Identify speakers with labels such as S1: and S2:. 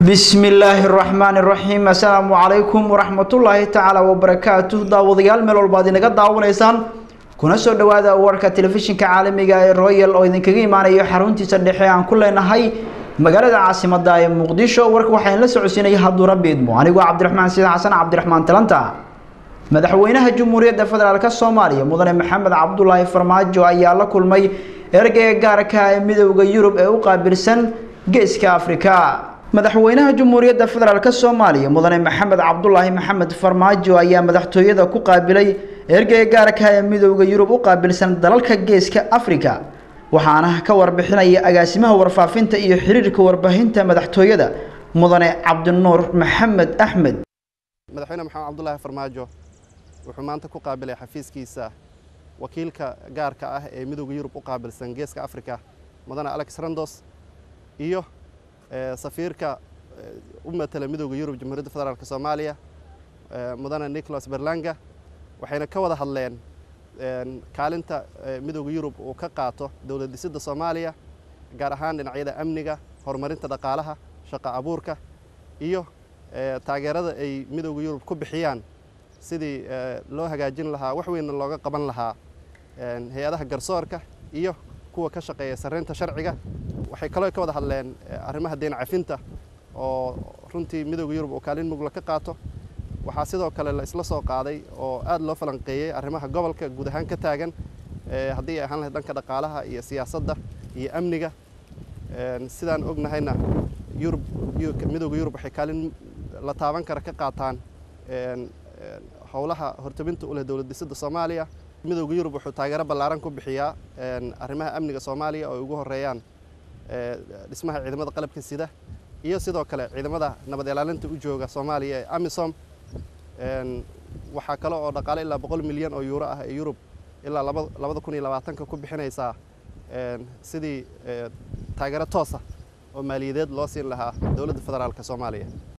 S1: bismi illaahi araxmaani iraxiim assalaamu calaykum waraxmatullaahi tacaala wabarakaatuh daawadayaal meel walbaad inaga daawanaysaan kuna soo dhawaada warka telefishinka caalamiga ee royal oo idinkaga imaanayo xaruntiisa dhexe aan ku leenahay magaalada caasimada ee muqdisho warka waxaan la socodsiinaya hadduu rabbi idmo anigoo cabdiraxmaan sidan xasan cabdiraxmaan talanta madaxweynaha jamhuuriyadda federaalk soomaaliya mudane maxamed cabdulaahi farmaajo ayaa la kulmay ergeyga gaarka ee midowda yurub ee u qaabilsan geeska afrika madaxweynaha jamhuuriyadda federaalk soomaaliya mudane maxamed cabdulaahi maxamed farmaajo ayaa madaxtooyada ku qaabilay ergeyga gaarka ee midowda yurub u qaabilsan dalalka geeska afrika waxaana ka warbixinaya agaasimaha warfaafinta iyo xiriirka warbaahinta madaxtooyada mudane cabdinuur maxamed axmed
S2: madaxweyne maxamed cabdulaahi farmaajo wuxuu maanta ku qaabilay xafiiskiisa wakiilka gaarka ah ee midowda yurub u qaabilsan geeska afrika mudane alex randos iyo safiirka u matala midowda yurub jamhuuriyadda federaalk soomaaliya mudane nicholas berlanga waxayna ka wada hadleen kaalinta midowda yurub uu ka qaato dowlad dhisidda soomaaliya gaar ahaan dhinacyada amniga horumarinta dhaqaalaha shaqo abuurka iyo taageerada ay midowda yurub ku bixiyaan sidii loo hagaajin lahaa wax weynna looga qaban lahaa hay-adaha garsoorka iyo kuwa ka shaqeeya sarreynta sharciga waxay kaloo ka wada hadleen arrimaha deen cafinta oo runtii midowda yurub uu kaalin mugla ka qaato waxaa sidoo kale la isla soo qaaday oo aad loo falanqeeyey arrimaha gobolka guud ahaan ka taagan haddii ay ahaan lahayd dhanka dhaqaalaha iyo siyaasadda iyo amniga sidaan ognahayna yurub midowda yurub waxay kaalin la taaban kara ka qaataan howlaha hortabinta u leh dowlad dhisidda soomaaliya midowda yurub wuxuu taageero ballaaran ku bixiyaa arrimaha amniga soomaaliya oo ay ugu horeeyaan dhismaha ciidamada qalabka sida iyo sidoo kale ciidamada nabad ilaalinta u jooga soomaaliya ee amisom waxaa kale oo dhaqaale ilaa boqol milyan oo yuuro ah ee yurub ilaa labada kun iyo labaatanka ku bixinaysaa sidii taageero toosa oo maaliyadeed loo siin lahaa dowladda federaalk soomaaliya